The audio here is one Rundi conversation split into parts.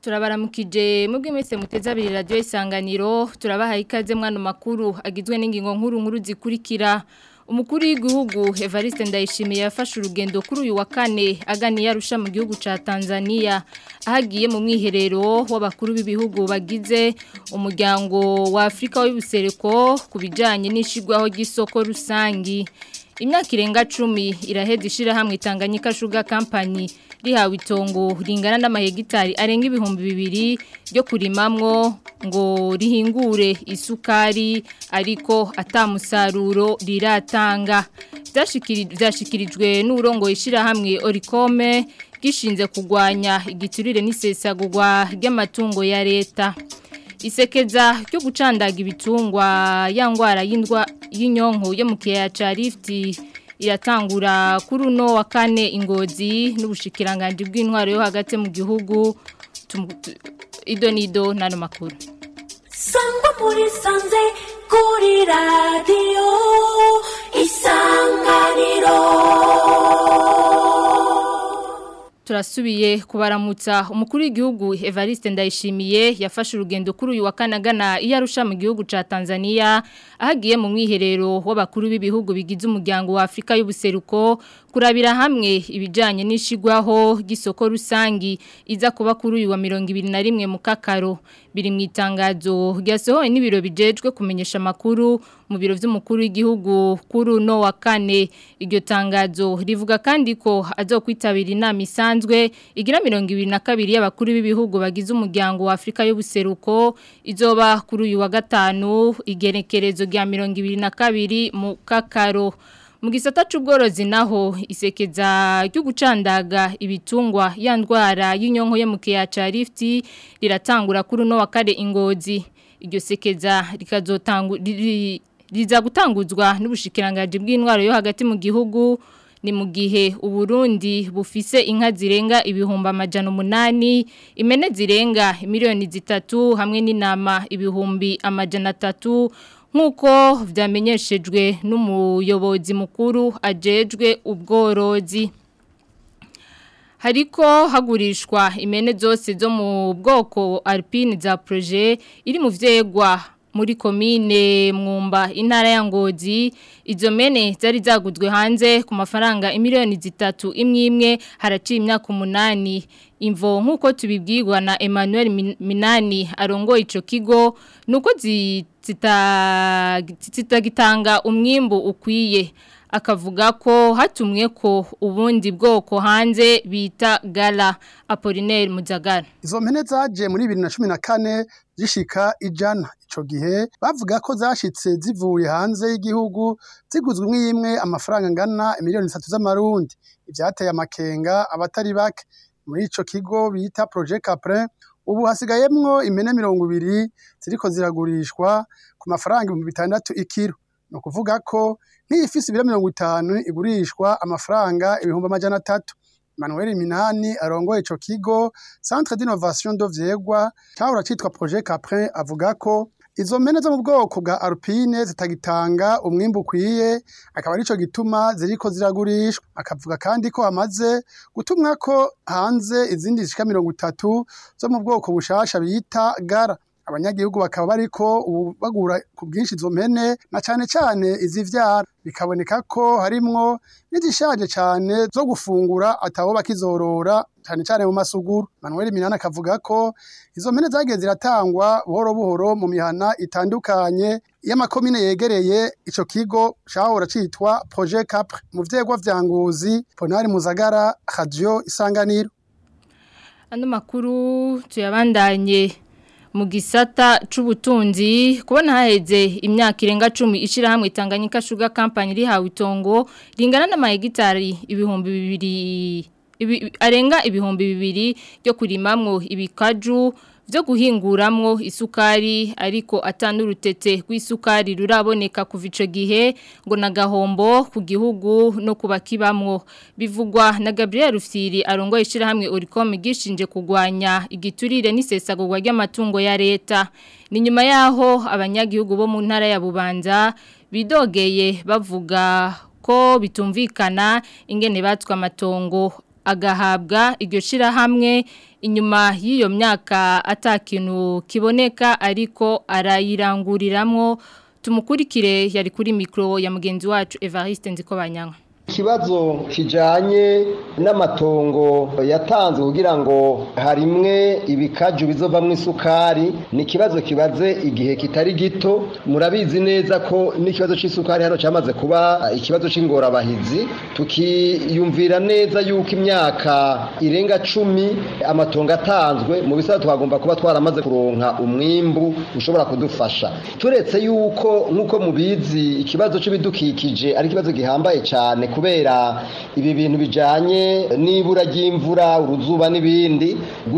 turabaramukije mubwe mwese muteze abiri radio isanganiro turabahaye ikaze mwana makuru agizwe n'ingingo nkuru nkuru zikurikira umukuru w'igihugu Evariste Ndayishimiye yafashe urugendo kuri uyu wa kane aganiye arusha mu gihugu ca Tanzania ahagiye mu mwiherero w'abakuru b'ibihugu bagize umuryango wa Afrika w'ubusereko kubijanye n'ishigwaho ry'isoko rusangi imyaka irenga 10 iraheza ishira hamwe Tanganyika Sugar Company rihawe itongo ringana n'amahegitari arenga ibihumbi bibiri ryo kurimamwo ngo rihingure isukari ariko atamusaruro riratanga byashikirijwe n'urongo ishirahamwe Oricome gishinze kugwanya igiturire n'isesagurwa ry'amatungo ya leta isekeza ryo gucandaga ibitungwa ya ngwara y'indwa y'inyonko yo mu kiyaya ca Rift iratangura kuri uno wa kane ingozi n'ubushikiranganje bw'intwaro yo hagati mu gihugu idonido nano makuru sangwa muri sanze kuri radio isanganiro turasubiye kubaramutsa umukuru w'igihugu Evariste Ndayishimiye yafashe urugendo kuri uyu wa kanagana iyo arusha mu gihugu ca Tanzania ahagiye mu mwiherero w'abakuru b'ibihugu bigize umuryango wa Afrika y'ubuseruko kurabira hamwe ibijanye n'ishigwaho gisoko rusangi iza kuba kuri uyu wa 2021 mu kakaro biri mu itangazo ryasohoye n'ibiro bijejwe kumenyesha makuru mu biro vy'umukuru w'igihugu kuri uno wa kane iryo tangazo rivuga kandi ko azokwitabira inama isanzwe igira 22 y'abakuru b'ibihugu bagize umuryango wa Afrika y'ubuseruko izoba kuri uyu wa gatanu igenekerezo rya 22 mu kakaro mu gisata c'ubworozi naho isekeza ryo gucandaga ibitungwa ya ndwara y'inyonko yo mu kiya ca Rift riratangura kuri no wa kare ingozi iryo sekeza rikazotangu riza gutanguzwa n'ubushikiranganje bw'intwaro yo hagati mu gihugu ni mu gihe uburundi bufise inka zirenga ibihumbi amajana umunani imene zirenga miliyoni zitatu hamwe n'inama ibihumbi amajana atatu nk'uko vyamenyeshejwe n'umuyobozi mukuru ajejwe ubworozi hariko hagurishwa imene zose zo mu bwoko alpine za projet iri mu vyegwa muri komine mwumba intara ya ngozi izo mene zari zaguzwe hanze ku mafaranga imiliyoni zitatu imwe imwe haraciye imyaka umunani imvo nk'uko tubibwirwa na Emmanuel Minani arongoye ico kigo nuko zitagitanga umwimbu ukwiye akavuga ko hatumwe ko ubundi bwoko hanze bita gala Apollinaire Muzagara izo mpene zaje muri 2014 zishika ijana ico gihe bavuga ko zashitse zivuye hanze y'igihugu ziguzwe imwe imwe amafaranga ngana miliyoni 3 z'amarundi ivyateye amakenga abatari bake muri ico kigo bita Projet Caprin ubu hasigayemwo impene mirongo ibiri ziriko ziragurishwa ku mafaranga ibihumbi bitandatu ikiro ni ukuvuga ko nk'iyifise ibiro mirongo itanu igurishwa amafaranga ibihumbi amajana atatu Manuel Minani arongoye ico kigo Centre d'Innovation do Vyegwa cyahora citwa Projet Caprin avuga ko izo mpene zo mu bwoko bwa Alpine zitagitanga umwimbu ukwiye akaba arico gituma ziriko ziragurishwa akavuga kandi ko hamaze gutumwa ko hanze izindi zishika mirongo itatu zo mu bwoko bushasha bita gara abanyagihugu bakaba bariko ubu bagura ku bwinshi izo mpene na cane cane izivyara bikaboneka ko harimwo n'izishaje cane zo gufungura atabo bakizorora cane cane mu masuguru Manuel Minana akavuga ko izo mpene zagiye ziratangwa buhoro buhoro mu mihana itandukanye y'amakomine yegereye ico kigo cahora citwa Projet Capre mu vyegwa vya Ngozi Ponari Muzagara Radio Isanganiro Ano makuru tuyabandanye mu gisata c'ubutunzi kubona haheze imyaka irenga 10 ishira hamwe Tanganyika Sugar Company rihawe itongo ringana n'amahegitari ibihumbi bibiri ibi, arenga ibihumbi bibiri ryo kurimamwo ibikaju vyo guhinguramwo isukari ariko atanurutete rw'isukari ruraboneka kuva ico gihe ngo nagahombo ku gihugu no kubakibamwo bivugwa na Gabriel Rufyiri arongoye ishirahamwe Oricom gishinje kugwanya igiturire n'isesagurwa ry'amatungo ya leta ni nyuma yaho abanyagihugu bo mu ntara ya Bubanza bidogeye bavuga ko bitumvikana ingene batswe amatongo agahabwa iryo shirahamwe inyuma y'iyo myaka atakintu kiboneka ariko arayiranguriramwo tumukurikire yari kuri mikro ya mugenzi wacu Evariste Nzikobanyanga ikibazo kijanye n'amatongo yatanzwe kugira ngo harimwe ibikaju bizovamwo isukari ni ikibazo kibaze igihe kitari gito murabizi neza ko n'ikibazo c'isukari hano cyamaze kuba ikibazo c'ingorabahizi tukiyumvira neza yuko imyaka irenga cumi amatongo atanzwe mu bisata twagomba kuba twaramaze kuronka umwimbu ushobora kudufasha turetse yuko nk'uko mubizi ikibazo c'ibidukikije ari ikibazo gihambaye cyane kubera ibi bintu bijanye n'ibura ry'imvura uruzuba n'ibindi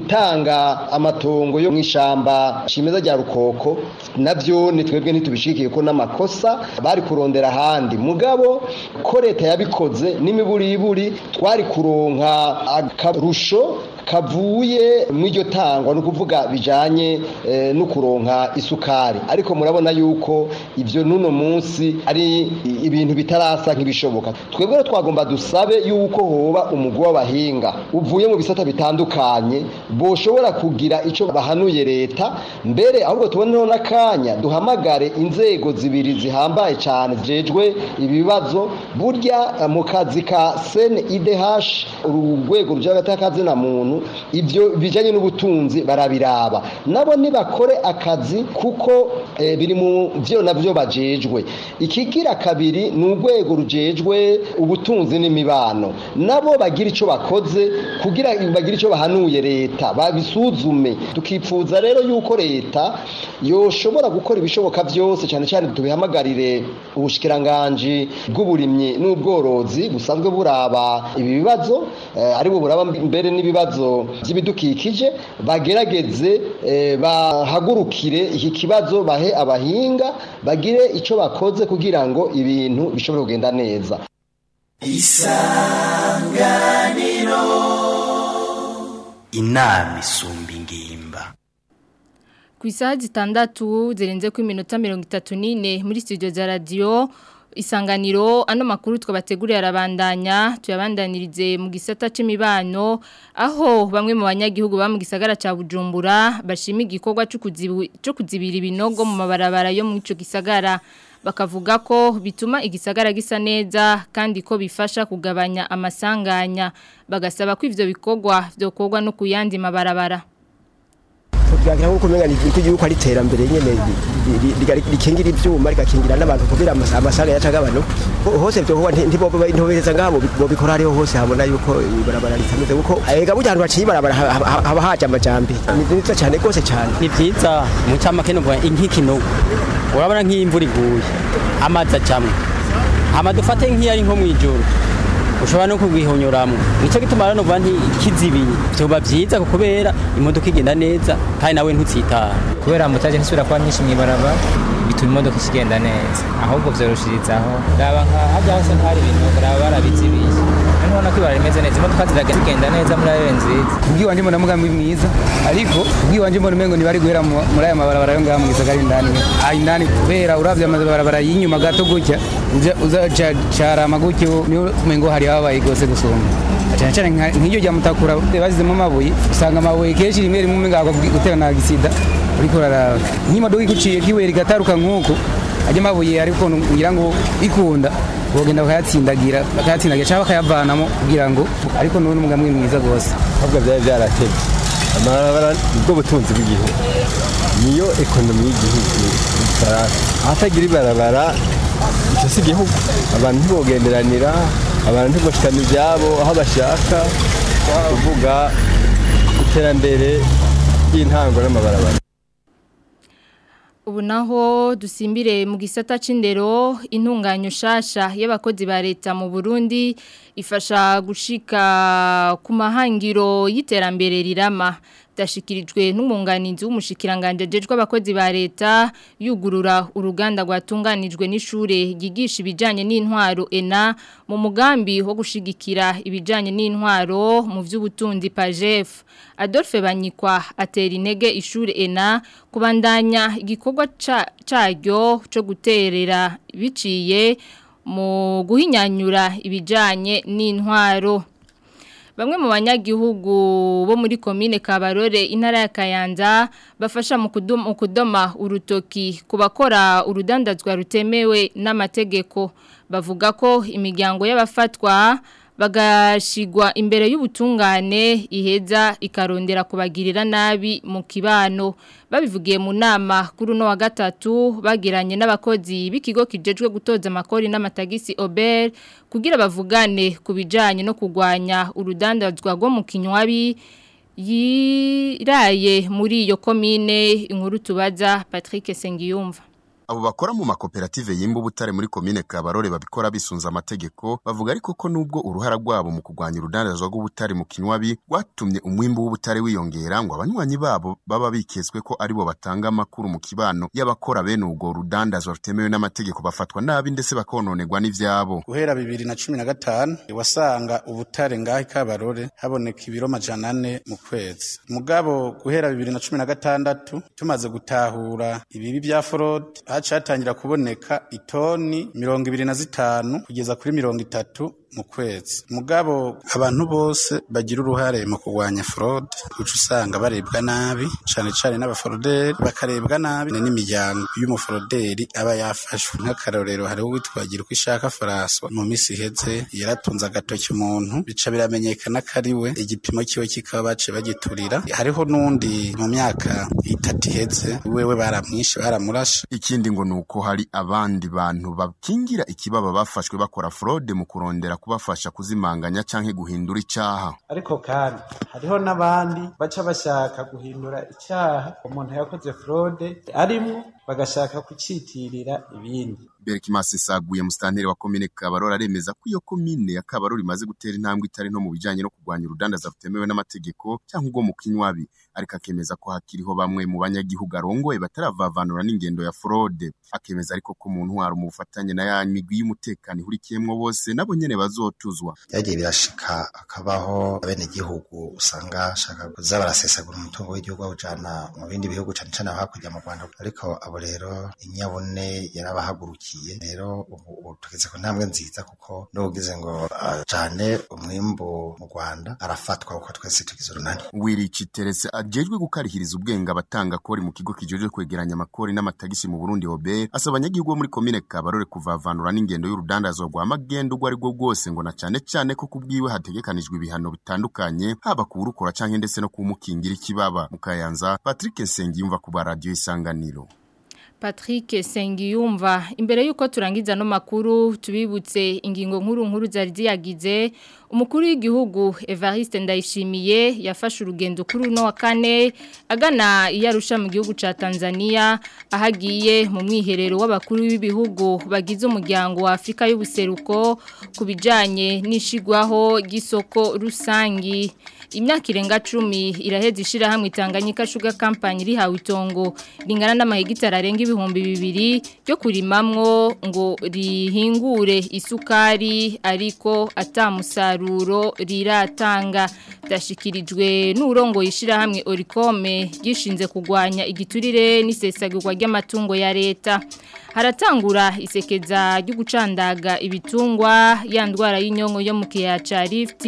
gutanga amatongo yo mu ishamba cimeza rya rukoko navyo ni twebwe ntitubishikiye ko n'amakosa bari kurondera ahandi mugabo ko leta yabikoze n'imiburiburi twari kuronka akarusho kavuye mw'iryo tangwa ni ukuvuga bijanye eh, no kuronka isukari ariko murabona yuko ivyo n'uno munsi ari ibintu bitarasa nk'ibishoboka twebwe rero twagomba dusabe yuko hoba umugwi w'abahinga uvuye mu bisata bitandukanye boshobora kugira ico bahanuye leta mbere ahubwo tuboneho n'akanya duhamagare inzego zibiri zihambaye cyane zijejwe ibibazo burya mu kazi ka CNIDH urugwego rujya na muntu ibyo bijanye n'ubutunzi barabiraba nabo nibakore akazi kuko e, biri mu vyo navyo bajejwe ikigira kabiri ni urwego rujejwe ubutunzi n'imibano nabo bagira ico bakoze kugira bagira ico bahanuye leta babisuzume tukipfuza rero yuko leta yoshobora gukora ibishoboka vyose cyane cyane tubihamagarire ubushikiranganje bw'uburimyi n'ubworozi busanzwe buraba ibi bibazo eh, ari bo buraba mbere n'ibibazo by'ibidukikije bagerageze bahagurukire iki kibazo bahe abahinga bagire icyo bakoze kugira ngo ibintu bishobore kugenda neza isanganiro inama isumba ingimba ku isaha zitandatu zirenze ku iminota mirongo itatu n'ine muri studio za radiyo isanganiro ano makuru twabateguriye arabandanya tuyabandanirize mu gisata c'imibano aho bamwe mu banyagihugu ba mu gisagara ca Bujumbura bashima igikorwa cyo kuzibira ibinogo mu mabarabara yo mu ico gisagara bakavuga ko bituma igisagara gisa neza kandi ko bifasha kugabanya amasanganya bagasaba ko ivyo bikorwa vyokorwa no kuyandi mabarabara tugira nko kumenya niko yuko ari terambere nyene rikingira ivyuma rigakingira n'abantu kubira amasaga ya cagabano hose byo hoba ntibobereza ngabo bobikora ariho hose habona yuko ibarabara ritameze kuko ega burya ahantu baciye ibarabara haba haje amajambi ni nziza cyane rwose cyane ni vyiza mu camake no nk'ikinogo urabona nk'imvura iguye amazi acamwe hama dufate nk'iyari nko mw'ijoro ushobora no kugihonyoramwo nico gituma rero nuvuga nti kizibiye vyoba vyiza kubera imodoka igenda neza kandi nawe ntutsitara kubera mutaje ntisubira kuba nyinshi mw'ibaraba bituma imodoka ikigenda neza ahubwo vyoroshirizaho raba nka harya hose ntari ibintu raba barabizibiye nubona ko ibara rimeze neza imodoka ziragenda neza muri ayo nziza kubwiwanje mbona mugambi mwiza ariko kubwiwanje mbona umengo ntibari guhera muri aya mabarabara yo ngaha mu gisagara indani aha indani kubera uravye amabarabara y'inyuma gato gutya uzacarama gutyo niho umengo hari habaye gose gusumba cyane cyane nk'iryo rya mutakura basizemo amabuye usanga amabuye kenshi rimwe rimwe umenga gutera na gisida uriko uraraba nk'imodoka iguciye kiwera igataruka nk'uko ajya amabuye ariko ngira ngo bikunda bogenda bakayatsindagira bakayatsindagira cyangwa bakayavanamo kugira ngo ariko n'ubu umugambi mwiza rwose ahubwo byari byarateye amabarabara nibwo butunzi bw'igihugu niyo ekonomi y'igihugu ahatagira ibarabara icyo si igihugu abantu ntibogenderanira abantu ntiboshikana ibyabo aho bashaka kuvuga iterambere ry'intango n'amabarabara ubu naho dusimbire mu gisata c'indero intunganyo shasha y'abakozi ba leta mu Burundi ifasha gushika ku mahangiro y'iterambere rirama dashikirijwe n'umwunganizi w'umushikiranganje jejwe abakozi ba leta yugurura uruganda rwatunganijwe n'ishure ryigisha ibijanye n'intwaro ENA mu mugambi wo gushigikira ibijanye n'intwaro mu vy'ubutunzi PAJEF Adolphe Banyikwa atera intege ishure ENA kubandanya igikorwa caryo cyo guterera biciye mu guhinyanyura ibijanye n'intwaro Bamwe mu banyagihugu bo muri komine Kabarore intara ya Kayanza bafasha mu kudoma, mu kudoma urutoki kubakora urudandazwa rutemewe n'amategeko bavuga ko imiryango y'abafatwa bagashigwa imbere y'ubutungane iheza ikarondera kubagirira nabi mu kibano babivugiye mu nama kuri uno wa gatatu bagiranye n'abakozi b'ikigo kijejwe gutoza amakori n'amatagisi Ober kugira bavugane ku bijanye no kugwanya urudandazwa rwo mu kinywabi yiraye muri iyo komine inkuru tubaza Patrick Sengiyumva Abo bakora mu makoperative yimba ubutare muri komine Kabarore babikora bisunza amategeko bavuga ariko ko nubwo uruhara rwabo mu kugwanya urudandazwa rw'ubutare mu kinywabi rwatumye umwimbu w'ubutare wiyongera ngo abanywanyi babo baba biketswe ko aribo batanga amakuru mu kibano y'abakora bene ubwo rudandazwa rutemewe n'amategeko bafatwa nabi ndetse bakononerwa n'ivyabo guhera bibiri na cumi na gatanu wasanga ubutare ngaho Kabarore haboneka ibiro majana ane mu kwezi mugabo guhera bibiri na cumi na gatandatu tumaze gutahura ibibi bya forode hacatangira kuboneka itoni mirongo ibiri na zitanu kugeza kuri mirongo itatu mu kwezi mugabo abantu bose bagira uruhare mu kurwanya fraud uca usanga barebwa nabi cane cane n'abaforoderi bakarebwa nabi n'imiryango y'umuforoderi aba yafashwe nk'akarorero hariho uwitwagira uko ishaka François mu misi iheze yaratunze agatoki umuntu bica biramenyekana ko ari we igipimo kiwe kikaba bace bagiturira hariho n'undi mu myaka itatu iheze wewe baramwishe baramurashe ikindi ngo nuko hari abandi bantu bakingira ikibaba bafashwe bakora fraude mu kurondera kubafasha kuzimanganya canke guhindura icaha ariko kandi hariho n'abandi baca bashaka guhindura icyaha umuntu yakoze fraude arimwo bagashaka kucitirira ibindi Berkimasi saguye mustanteri wa komine Kabarore aremeza ko iyo komine ya Kabarore imaze gutera intambwe itari no mu bijanye no kurwanya urudandaza rutemewe n'amategeko cyangwa ubwo mu kinywabi ariko akemeza ko hakiriho bamwe mu banyagihugu arongoye bataravavanura n'ingendo ya fraude akemeza ariko ko umuntu wari mu bufatanye na ya migwi y'umutekano ihurikiyemwo bose nabo nyene bazotuzwa byagiye birashika akabaho abene gihugu usanga shaka kuza barasesagura umutungo w'igihugu bawujana mu bindi bihugu cane cane hakurya mu Rwanda ariko abo rero inyabune yarabahagurukiye rero ubu tugeze ku ntambwe nziza kuko n'ugize ngo ajane umwimbu mu Rwanda arafatwa kuko twese tugize urunani Wirici Terese ajejwe gukarihiriza ubwenge abatanga kori mu kigo kijejwe kwegeranya amakori n'amatagisi mu Burundi OBE asaba abanyagihugu bo muri komine Kabarore kuvavanura n'ingendo y'urudandazwa rwa magendo ubwo ari bwo bwose ngo na cane cane ko kubwiwe hategekanijwe ibihano bitandukanye haba kuwurukora canke ndetse no kumukingira ikibaba mu Kayanza Patrick Nsengiyumva ku ba radio isanganiro Patrick Sengiyumva imbere yuko turangiza no makuru tubibutse ingingo nkuru nkuru zari ziyagize umukuru w'igihugu Evariste Ndayishimiye yafashe urugendo kuri uno wa kane agana iyarusha mu gihugu ca Tanzania ahagiye mu mwiherero w'abakuru b'ibihugu bagize umuryango wa Afrika y'ubuseruko kubijanye n'ishigwaho gisoko rusangi imyaka irenga 10 iraheze ishira hamwe Tanganyika Sugar Company rihawe itongo ringana n'amahegitari arenga ibihumbi bibiri byo kurimamwo ngo rihingure isukari ariko atamusaruro riratanga dashikirijwe n'urongo yishira hamwe Oricome gishinze kugwanya igiturire n'isesagurwa ry'amatungo ya leta haratangura isekeza ryo gucandaga ibitungwa ya ndwara y'inyongo yo mu kiyaca Rift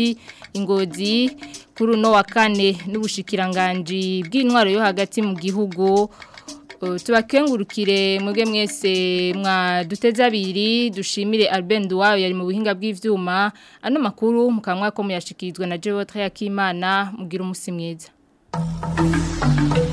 ingozi kuri uno wa kane n'ubushikiranganje bw'intwaro yo hagati mu gihugu tubakengurukire mwebwe mwese mwaduteze abiri dushimire Albert Duwayo yari mu buhinga bw'ivyuma ano makuru mukamwa ko muyashikirizwa na Jewotre Yakimana mugira umusi mwiza